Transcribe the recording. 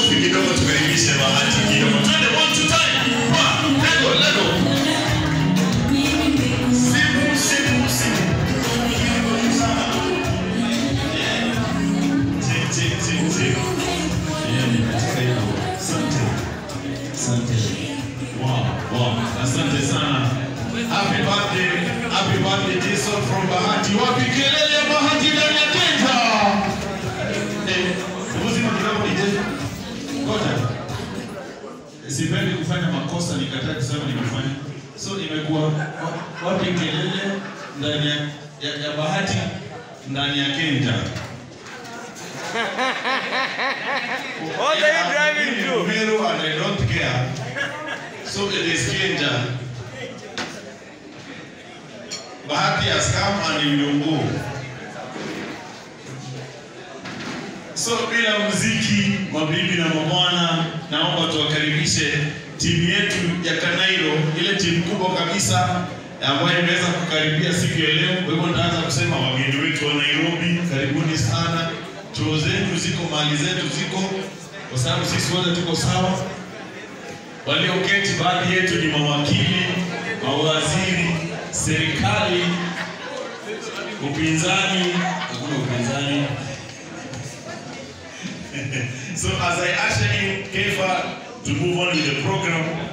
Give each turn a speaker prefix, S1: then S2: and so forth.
S1: makofi kidogo tukaribishe bahati kidogo. Twende one two time. One, lego, lego. Simu, simu, simu. Tick, tick, tick, tick. Yeah, katika hilo. Asante. Asante. Wow, wow. Asante sana. Happy birthday. Happy birthday Jason from Bahati. Wapi kelele ya Bahati ndani ya Kenya? Eh, muzima kidogo DJ. Ngoja. Sipendi kufanya makosa nikataa kusema nimefanya. So imekuwa wa- wapi kelele ndani ya, ya, ya Bahati ndani ya Kenya?
S2: What are you driving to?
S1: Meru and I don't care. So it is Kenja. Bahati has come and will go. So bila muziki, mabibi na mabwana, naomba tuwakaribishe timu yetu ya Kanairo, ile timu kubwa kabisa ambayo imeweza kukaribia siku ya leo. Kwa hivyo nitaanza kusema wageni wetu wa Nairobi, karibuni sana. Chuo zetu ziko, mali zetu ziko, kwa sababu sisi wote tuko sawa. Walioketi baadhi yetu ni mawakili, mawaziri, serikali, upinzani, hakuna upinzani. so as I usher in Kefa to move on with the program,